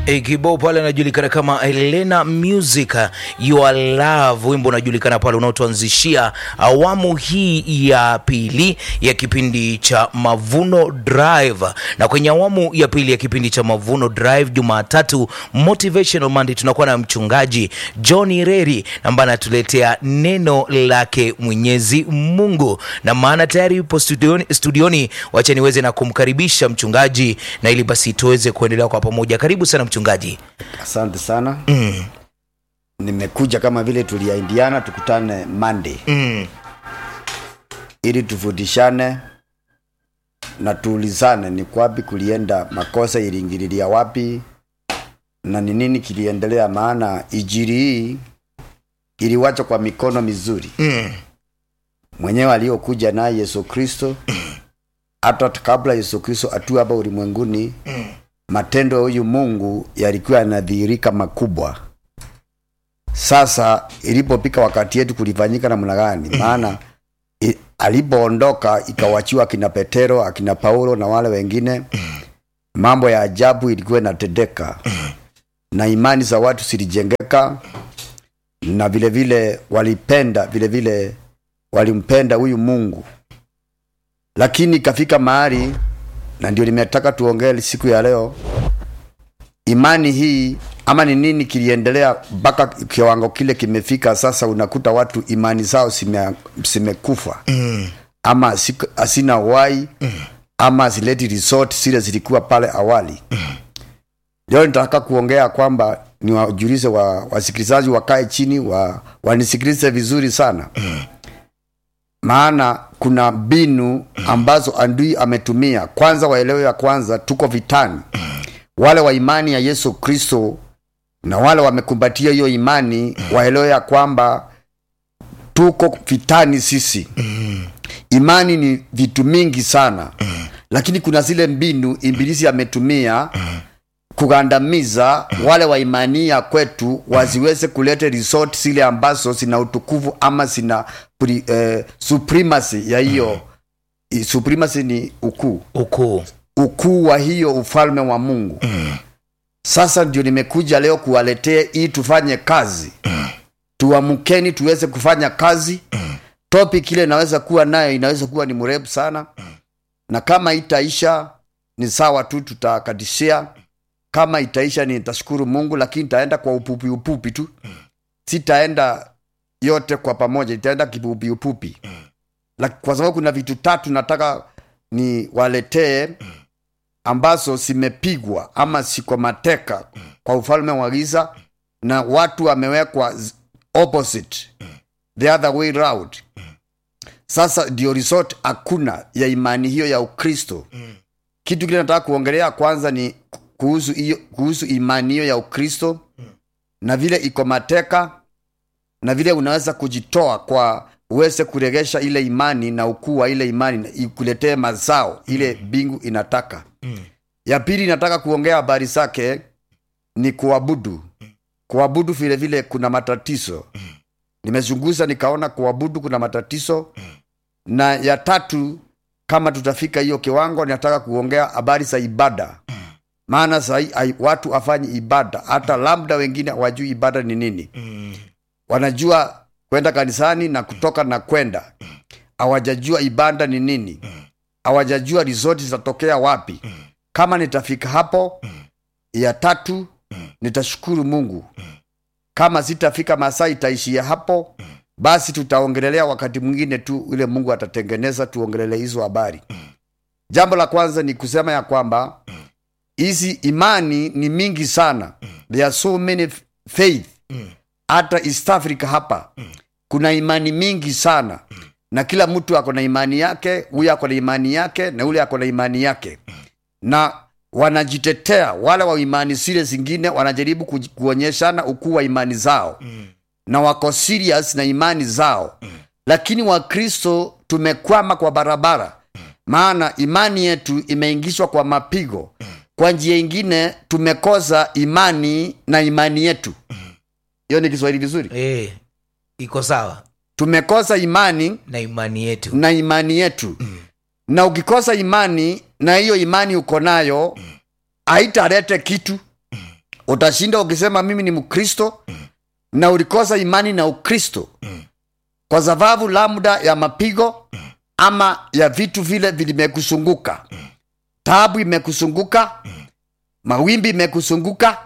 E, kibao pale anajulikana kama Elena Music Your Love, wimbo unajulikana pale unaotuanzishia awamu hii ya pili ya kipindi cha Mavuno Drive. Na kwenye awamu ya pili ya kipindi cha Mavuno Drive, Jumatatu Motivational Monday, tunakuwa na mchungaji John Reri ambaye anatuletea neno lake Mwenyezi Mungu, na maana tayari yupo studioni, studioni. Wacha niweze na kumkaribisha mchungaji, na ili basi tuweze kuendelea kwa pamoja. Karibu sana mchungaji. Asante sana Mm, nimekuja kama vile tuliaindiana tukutane Monday mm, ili tufundishane na tuulizane ni kwapi kulienda makosa, iliingililia wapi na ni nini kiliendelea, maana ijiri hii iliwacha kwa mikono mizuri mm, mwenyewe aliyokuja naye Yesu Kristo. Hata kabla Yesu Kristo atu hapa ulimwenguni, matendo ya huyu Mungu yalikuwa yanadhihirika makubwa. Sasa ilipopika wakati yetu kulifanyika namna gani? Maana i- alipoondoka ikawachiwa akina Petero, akina Paulo na wale wengine, mambo ya ajabu ilikuwa inatendeka na imani za watu zilijengeka, na vile vile walipenda vile vile walimpenda huyu Mungu, lakini ikafika mahali, na ndio nimetaka tuongee siku ya leo, imani hii ama ni nini kiliendelea mpaka kiwango kile kimefika sasa. Unakuta watu imani zao zime- zimekufa mm, ama siku- hazina uhai ama hazileti resort zile zilikuwa pale awali. Leo nitataka kuongea kwamba ni wajulize wa, wasikilizaji wakae chini wa, wanisikilize vizuri sana maana kuna mbinu ambazo adui ametumia. Kwanza waelewe ya kwanza, tuko vitani. Wale wa imani ya Yesu Kristo na wale wamekumbatia hiyo imani waelewe ya kwamba tuko vitani sisi. Imani ni vitu mingi sana, lakini kuna zile mbinu ibilisi ametumia kugandamiza wale wa imani ya kwetu wasiweze kuleta resort zile ambazo zina utukufu ama zina pri, eh, supremacy ya hiyo I- supremacy ni ukuu ukuu ukuu wa hiyo ufalme wa Mungu. Sasa ndio nimekuja leo kuwaletea ili tufanye kazi, tuamkeni tuweze kufanya kazi. Topic ile inaweza kuwa nayo inaweza kuwa ni mrefu sana, na kama itaisha ni sawa tu, tutakadishia. Kama itaisha nitashukuru Mungu, lakini nitaenda kwa upupi upupi tu, sitaenda yote kwa pamoja, itaenda kipupi upupi, La- kwa sababu kuna vitu tatu nataka ni waletee ambazo zimepigwa ama siko mateka kwa ufalme wa giza na watu wamewekwa z- opposite the other way round. Sasa ndio resort hakuna ya imani hiyo ya Ukristo. Kitu kile nataka kuongelea kwanza ni kuhusu hiyo kuhusu imani hiyo ya Ukristo na vile iko mateka na vile unaweza kujitoa kwa uweze kuregesha ile imani na ukuu wa ile imani na ikuletee mazao ile mbingu inataka. Ya pili nataka kuongea habari zake ni kuabudu. Kuabudu vile vile kuna matatizo. Nimezunguza nikaona kuabudu kuna matatizo. Na ya tatu kama tutafika hiyo kiwango, nataka kuongea habari za ibada. Maana sahii ai- watu afanyi ibada, hata labda wengine hawajui ibada ni nini wanajua kwenda kanisani na kutoka na kwenda, hawajajua ibada ni nini, hawajajua resort zitatokea wapi. Kama nitafika hapo ya tatu, nitashukuru Mungu. Kama sitafika masaa itaishia hapo, basi tutaongelelea wakati mwingine tu, ile Mungu atatengeneza, tuongelelee hizo habari. Jambo la kwanza ni kusema ya kwamba hizi imani ni mingi sana, there are so many faith hata East Africa hapa kuna imani mingi sana, na kila mtu ako na imani yake. Huyu ako na imani yake na yule ako na imani yake, na wanajitetea. Wale wa imani zile zingine wanajaribu kuj- kuonyeshana ukuu wa imani zao na wako serious na imani zao, lakini Wakristo tumekwama kwa barabara, maana imani yetu imeingishwa kwa mapigo. Kwa njia ingine tumekosa imani na imani yetu. Hiyo ni Kiswahili vizuri. eh, iko sawa Tumekosa imani na imani yetu na imani yetu, na ukikosa imani na hiyo imani uko nayo haitalete kitu. utashinda ukisema mimi ni mkristo na ulikosa imani na ukristo kwa sababu labda ya mapigo ama ya vitu vile vilimekusunguka taabu imekusunguka mawimbi imekusunguka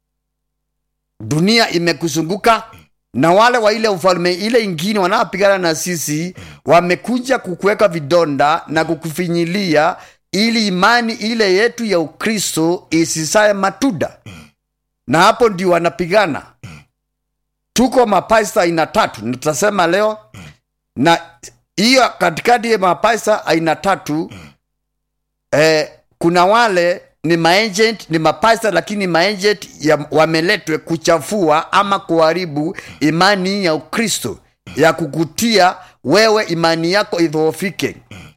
dunia imekusunguka na wale wa ile ufalme ile ingine wanaopigana na sisi wamekuja kukuweka vidonda na kukufinyilia ili imani ile yetu ya ukristo isisaye matuda na hapo ndio wanapigana tuko mapasta aina tatu nitasema leo na hiyo katikati ya mapasta aina tatu eh, kuna wale ni maagent ni mapasta lakini maagent ya wameletwe kuchafua ama kuharibu imani ya ukristo ya kukutia wewe imani yako idhoofike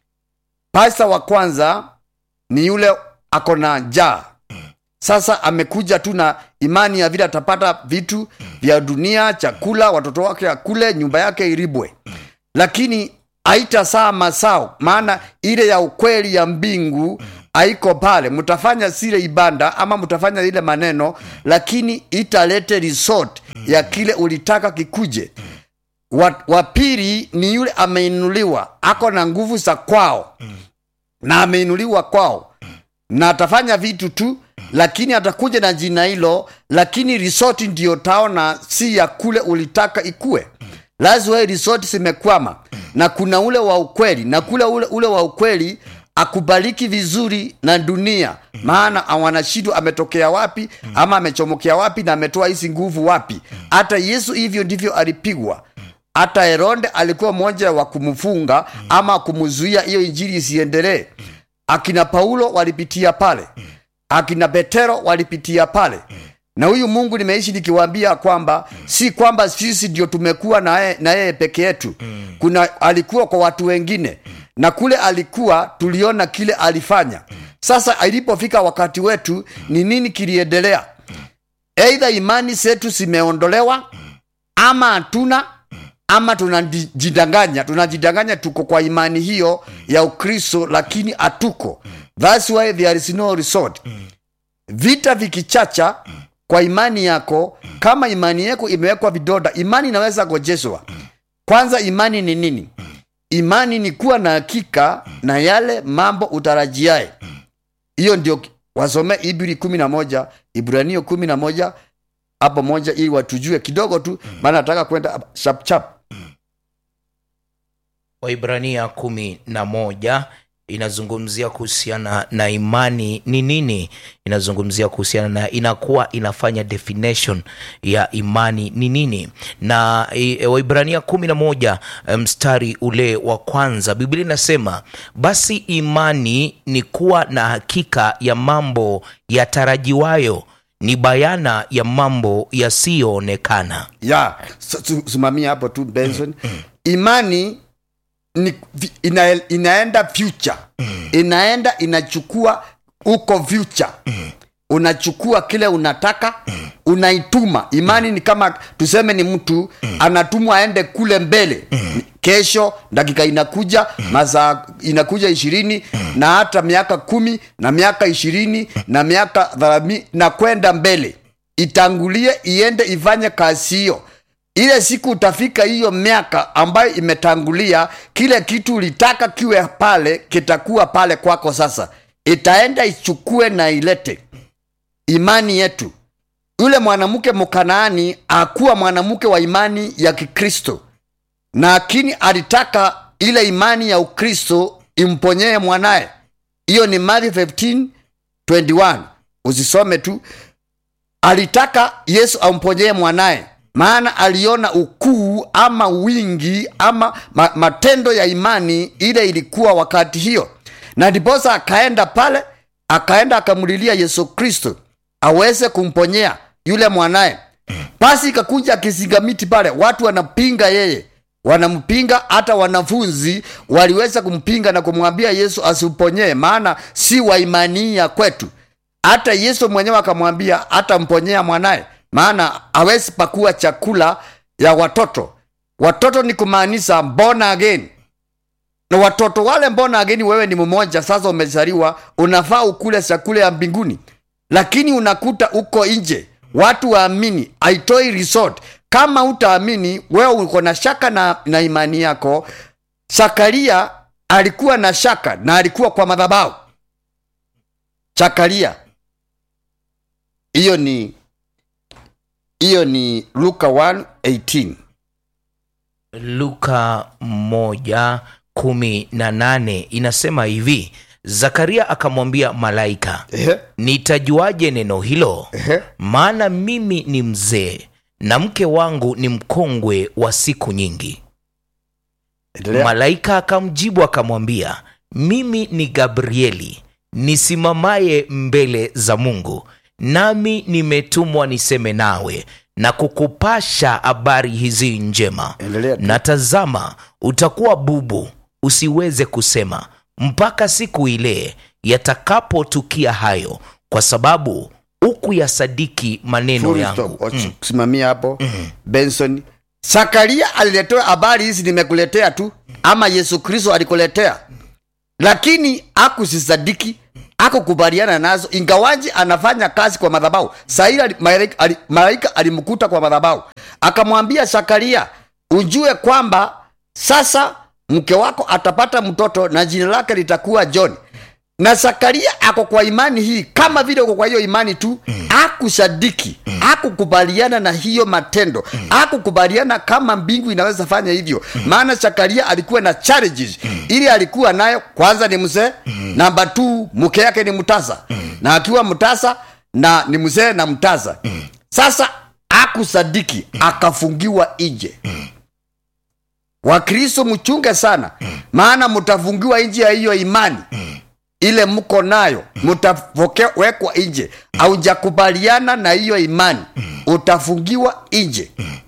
pasta wa kwanza ni yule ako na njaa sasa amekuja tu na imani ya vile atapata vitu vya dunia chakula watoto wake akule nyumba yake iribwe lakini haitasaa masao maana ile ya ukweli ya mbingu haiko pale mtafanya sile ibanda ama mtafanya ile maneno lakini italete resort ya kile ulitaka kikuje wa, wa pili ni yule ameinuliwa ako na nguvu za kwao na ameinuliwa kwao na atafanya vitu tu lakini atakuja na jina hilo lakini resort ndio taona si ya kule ulitaka ikue lazima resort zimekwama na kuna ule wa ukweli na kule ule, ule wa ukweli akubaliki vizuri na dunia maana wanashindwa ametokea wapi ama amechomokea wapi na ametoa hizi nguvu wapi hata yesu hivyo ndivyo alipigwa hata heronde alikuwa mmoja wa kumfunga ama kumzuia hiyo injili isiendelee akina paulo walipitia pale akina petero walipitia pale na huyu mungu nimeishi nikiwaambia kwamba si kwamba sisi ndio tumekuwa na yeye na yeye peke yetu kuna alikuwa kwa watu wengine na kule alikuwa tuliona kile alifanya sasa ilipofika wakati wetu ni nini kiliendelea eidha imani zetu zimeondolewa ama hatuna ama tunajidanganya tunajidanganya tuko kwa imani hiyo ya ukristo lakini hatuko thats why there is no resort vita vikichacha kwa imani yako kama imani yako imewekwa vidonda imani inaweza gojeshwa kwanza imani ni nini imani ni kuwa na hakika na yale mambo utarajiae hiyo ndio wasome ibri kumi na moja ibranio kumi na moja hapo moja ili watujue kidogo tu maana nataka kwenda chapchap waibrania kumi na moja inazungumzia kuhusiana na imani ni nini inazungumzia kuhusiana na inakuwa inafanya definition ya imani ni nini na e, waibrania kumi na moja mstari ule wa kwanza biblia inasema basi imani ni kuwa na hakika ya mambo yatarajiwayo ni bayana ya mambo yasiyoonekana ya simamia hapo tu benson imani ni, ina, inaenda future inaenda inachukua uko future unachukua kile unataka unaituma imani ni kama tuseme ni mtu anatumwa aende kule mbele kesho dakika inakuja masaa inakuja ishirini na hata miaka kumi na miaka ishirini na miaka thelathini na kwenda mbele itangulie iende ifanye kazi hiyo ile siku utafika hiyo miaka ambayo imetangulia kile kitu ulitaka kiwe pale kitakuwa pale kwako sasa itaenda ichukue na ilete imani yetu yule mwanamke mkanaani akuwa mwanamke wa imani ya kikristo lakini alitaka ile imani ya ukristo imponyee mwanaye hiyo ni Matthew 15 21 usisome tu alitaka yesu amponyee mwanaye maana aliona ukuu ama wingi ama ma, matendo ya imani ile ilikuwa wakati hiyo na ndiposa akaenda pale akaenda akamlilia yesu kristo aweze kumponyea yule mwanaye basi ikakuja kisingamiti pale watu wanapinga yeye wanampinga hata wanafunzi waliweza kumpinga na kumwambia yesu asimponyee maana si wa imani ya kwetu hata yesu mwenyewe akamwambia atamponyea mwanaye maana awezi pakua chakula ya watoto watoto ni kumaanisha mbona again na watoto wale mbona ageni wewe ni mmoja sasa umezaliwa unafaa ukule chakula ya mbinguni lakini unakuta uko nje watu waamini aitoi resort kama utaamini wewe uko na shaka na, na imani yako zakaria alikuwa na shaka na alikuwa kwa madhabahu zakaria hiyo ni hiyo ni luka 1:18 luka moja kumi na nane inasema hivi zakaria akamwambia malaika Ehe, nitajuaje neno hilo ehe. maana mimi ni mzee na mke wangu ni mkongwe wa siku nyingi Endelea. malaika akamjibu akamwambia mimi ni gabrieli nisimamaye mbele za mungu nami nimetumwa niseme nawe na kukupasha habari hizi njema Endelea tu. na tazama utakuwa bubu usiweze kusema mpaka siku ile yatakapotukia hayo kwa sababu hukuyasadiki maneno Full yangu stop. Wacha kusimamia hapo benson zakaria aliletewa habari hizi nimekuletea tu ama yesu kristo alikuletea lakini akusisadiki akukubaliana nazo ingawaji anafanya kazi kwa madhabahu sahili ali- malaika ali- malaika alimkuta kwa madhabahu akamwambia zakaria ujue kwamba sasa mke wako atapata mtoto na jina lake litakuwa john na zakaria ako kwa imani hii kama vile uko kwa hiyo imani tu mm. akusadiki mm. akukubaliana na hiyo matendo mm. akukubaliana kama mbingu inaweza fanya hivyo mm. maana zakaria alikuwa na challenges mm. ili alikuwa nayo kwanza ni mzee mm. namba t mke yake ni mtasa mm. na akiwa mtasa na ni mzee na mtasa mm. sasa akusadiki mm. akafungiwa nje mm wakristo mchunge sana mm. maana mtafungiwa nje ya hiyo imani mm ile mko nayo mtawekwa nje aujakubaliana na hiyo imani utafungiwa nje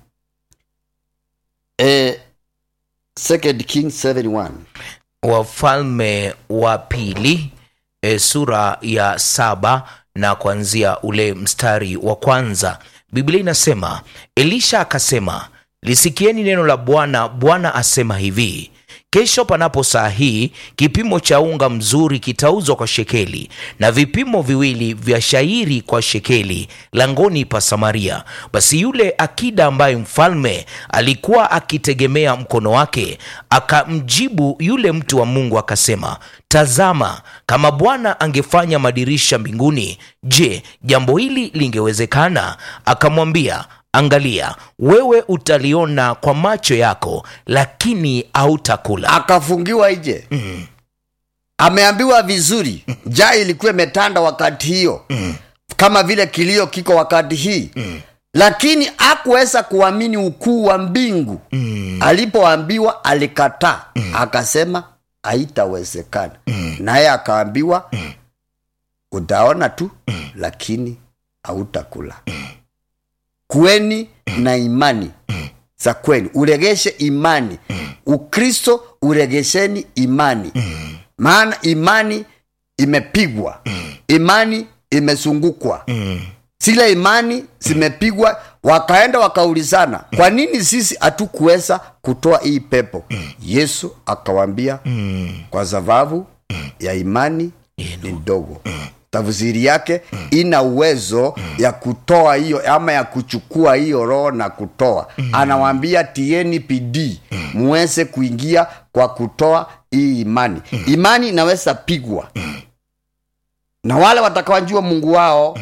eh, second king 71 wafalme wa pili e, sura ya saba na kuanzia ule mstari wa kwanza biblia inasema elisha akasema lisikieni neno la bwana bwana asema hivi kesho panapo saa hii kipimo cha unga mzuri kitauzwa kwa shekeli na vipimo viwili vya shairi kwa shekeli langoni pa samaria basi yule akida ambaye mfalme alikuwa akitegemea mkono wake akamjibu yule mtu wa mungu akasema tazama kama bwana angefanya madirisha mbinguni je jambo hili lingewezekana akamwambia angalia wewe utaliona kwa macho yako lakini hautakula akafungiwa nje mm. ameambiwa vizuri njaa ilikuwa imetanda wakati hiyo mm. kama vile kilio kiko wakati hii mm. lakini akuweza kuamini ukuu wa mbingu mm. alipoambiwa alikataa mm. akasema haitawezekana mm. naye akaambiwa mm. utaona tu mm. lakini hautakula mm. kuweni na imani za kwenu uregeshe imani ukristo uregesheni imani maana imani imepigwa imani imezungukwa zile imani zimepigwa wakaenda wakaulizana kwa nini sisi hatukuweza kutoa hii pepo yesu akawambia kwa sababu ya imani ni ndogo tafsiri yake ina uwezo ya kutoa hiyo ama ya kuchukua hiyo roho na kutoa anawambia tieni pidii muweze kuingia kwa kutoa hii imani imani inaweza pigwa na wale watakawanjua mungu wao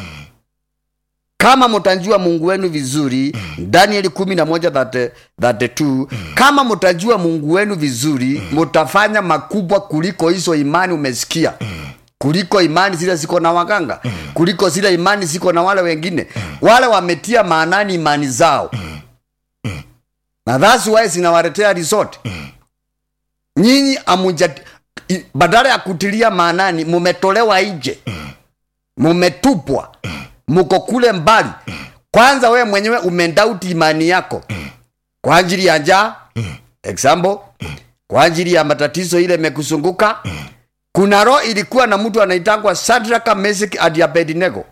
kama mtajua mungu wenu vizuri danieli kumi na moja thate- thate two, kama mtajua mungu wenu vizuri mutafanya makubwa kuliko hizo imani umesikia kuliko imani zile ziko na waganga kuliko zile imani ziko na wale wengine wale wametia maanani imani zao na that's why zinawaletea resort nyinyi amuja i- badala ya kutilia maanani mumetolewa nje mumetupwa muko kule mbali kwanza wewe mwenyewe umendauti imani yako kwa ajili ya njaa example kwa ajili ya matatizo ile imekuzunguka kuna roho ilikuwa na mtu anaitangwa sadraka mesik adi abednego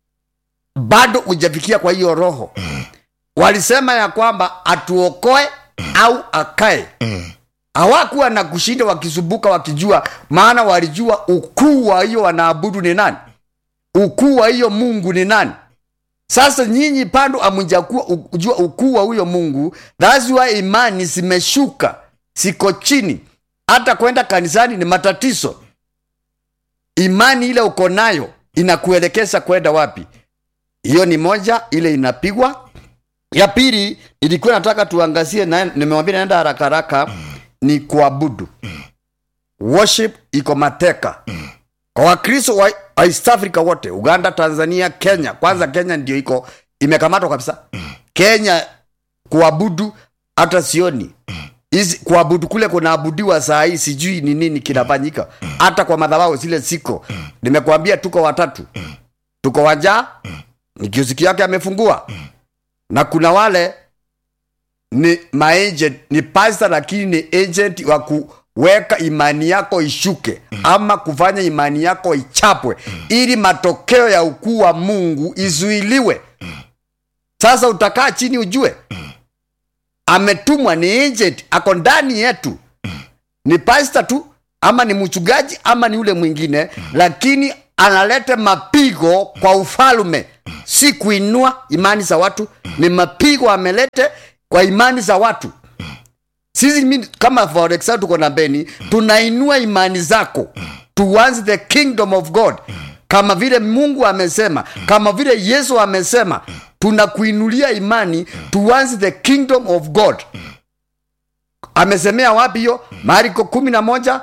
bado hujafikia kwa hiyo roho walisema ya kwamba atuokoe au akae hawakuwa na kushinda wakisumbuka wakijua maana walijua ukuu wa hiyo wanaabudu ni nani ukuu wa hiyo mungu ni nani sasa nyinyi bado amjajua ukuu wa huyo mungu thats why imani zimeshuka siko chini hata kwenda kanisani ni matatizo imani ile uko nayo inakuelekeza kwenda wapi hiyo ni moja ile inapigwa ya pili ilikuwa nataka tuangazie na nimewambia naenda haraka haraka ni kuabudu worship iko mateka kwa wakristo wa wa east africa wote uganda tanzania kenya kwanza kenya ndio iko imekamatwa kabisa kenya kuabudu hata sioni hizi kuabudu kule kunaabudiwa saa hii sijui ni nini kinafanyika hata kwa madhabahu zile siko nimekuambia tuko watatu tuko wajaa ni kiosiki yake amefungua na kuna wale ni maagent ni pasta lakini ni agent wa kuweka imani yako ishuke ama kufanya imani yako ichapwe ili matokeo ya ukuu wa mungu izuiliwe sasa utakaa chini ujue ametumwa ni agent ako ndani yetu ni pasta tu ama ni mchungaji ama ni ule mwingine lakini analeta mapigo kwa ufalme si kuinua imani za watu ni mapigo amelete kwa imani za watu sisi mi- kama for example tuko na beni tunainua imani zako towards the kingdom of god kama vile mungu amesema kama vile yesu amesema tunakuinulia imani towards the kingdom of god amesemea wapi hiyo mariko kumi na moja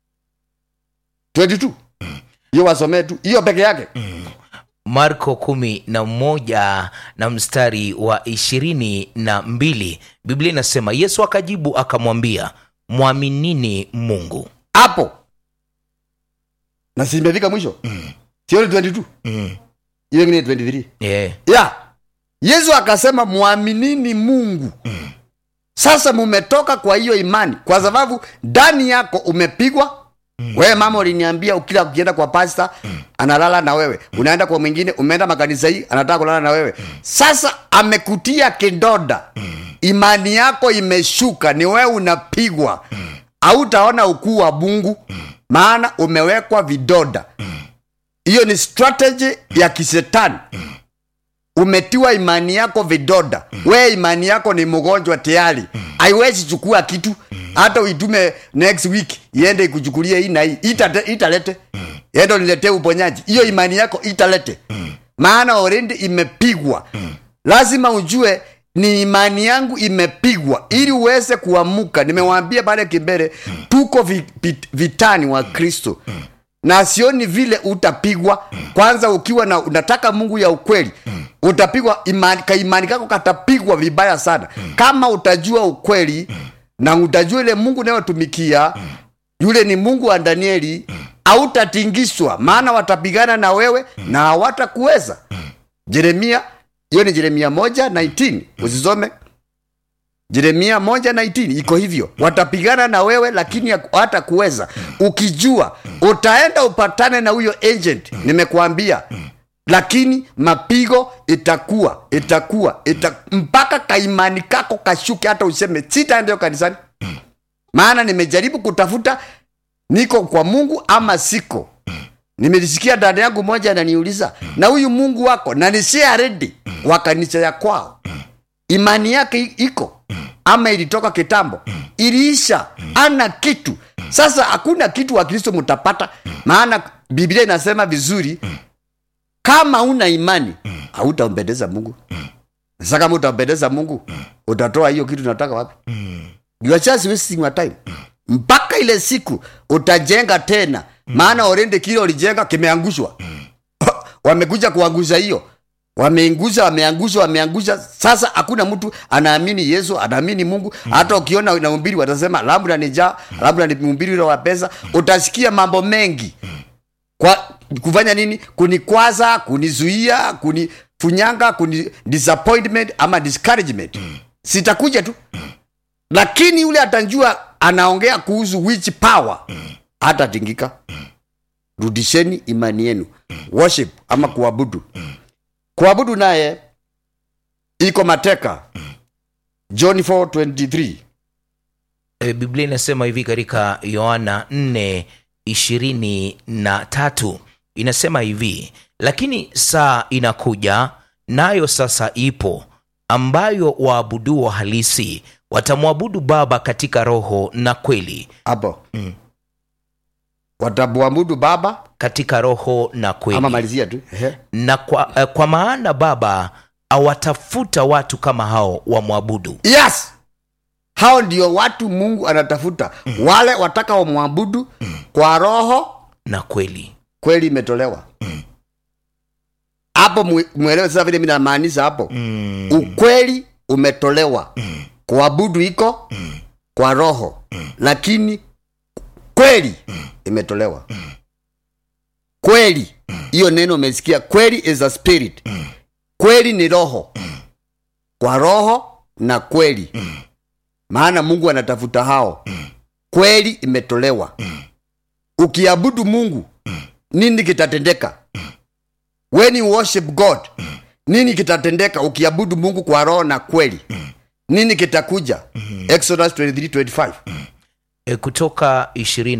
22 hiyo wasomee tu hiyo peke yake marko kumi na moja na mstari wa ishirini na mbili biblia inasema yesu akajibu akamwambia mwaminini mungu hapo na simefika mwisho sioni 22 mm. ile ingine 23 yeah. ya yesu akasema mwaminini mungu sasa mumetoka kwa hiyo imani kwa sababu ndani yako umepigwa wewe mama uliniambia ukila ukienda kwa pasta analala na wewe unaenda kwa mwingine umeenda makanisa hii anataka kulala na wewe sasa amekutia kidoda imani yako imeshuka ni wewe unapigwa hautaona ukuu wa mungu maana umewekwa vidoda hiyo ni strategy ya kisetani umetiwa imani yako vidoda we imani yako ni mgonjwa tayari haiwezi chukua kitu hata uitume next week iende ikuchukulie hii na hii Itate- italete endo niletee uponyaji hiyo imani yako italete maana already imepigwa lazima ujue ni imani yangu imepigwa ili uweze kuamuka nimewaambia pale kimbele tuko vi, vit- vitani wa kristo na sioni vile utapigwa kwanza ukiwa na unataka mungu ya ukweli utapigwa imani, kaimani kako katapigwa vibaya sana kama utajua ukweli na utajua ile mungu unayotumikia yule ni mungu wa danieli hautatingishwa maana watapigana na wewe na hawatakuweza jeremia hiyo ni jeremia moja 19 usisome jeremia moja 19 iko hivyo watapigana na wewe lakini hata kuweza ukijua utaenda upatane na huyo agent nimekuambia lakini mapigo itakuwa itakuwa ita, mpaka kaimani kako kashuke hata useme sitaenda hiyo kanisani maana nimejaribu kutafuta niko kwa mungu ama siko nimelisikia dada yangu moja ananiuliza na huyu mungu wako na nishia redi wa kanisa ya kwao imani yake i- iko ama ilitoka kitambo iliisha ana kitu sasa hakuna kitu wa kristo mtapata maana biblia inasema vizuri kama una imani hautampendeza mungu sasa kama utampendeza mungu utatoa hiyo kitu nataka wapi you are just wasting your time mpaka ile siku utajenga tena maana orende kile ulijenga kimeangushwa wamekuja kuangusha hiyo wameingusha wameangusha wameangusha sasa hakuna mtu anaamini yesu anaamini mungu hata ukiona naumbiri watasema labda ni jaa labda ni mhubiri ule wa pesa utasikia mambo mengi kwa kufanya nini kunikwaza kunizuia kunifunyanga kuni disappointment ama discouragement sitakuja tu lakini yule atajua anaongea kuhusu which power hatatingika rudisheni imani yenu worship ama kuabudu kuabudu naye iko mateka john 423 e, biblia inasema hivi katika yohana 4 ishirini na tatu inasema hivi lakini saa inakuja nayo sasa ipo, ambayo waabuduo halisi watamwabudu Baba katika roho na kweli, hapo watamwabudu baba katika roho na kweli. ama malizia tu Ehe. na kwa, eh, kwa maana Baba awatafuta watu kama hao wamwabudu. yes hao ndio watu mungu anatafuta wale wataka wamwabudu kwa roho na kweli. kweli imetolewa hapo mwe- mwelewe sasa vile mi namaanisha hapo Mm, ukweli umetolewa kuabudu iko kwa roho lakini kweli imetolewa kweli hiyo neno umesikia kweli is a spirit kweli ni roho kwa roho na kweli maana mungu anatafuta hao kweli imetolewa ukiabudu mungu nini kitatendeka when you worship god nini kitatendeka ukiabudu mungu kwa roho na kweli nini kitakuja exodus 23 25 eh, kutoka ishirini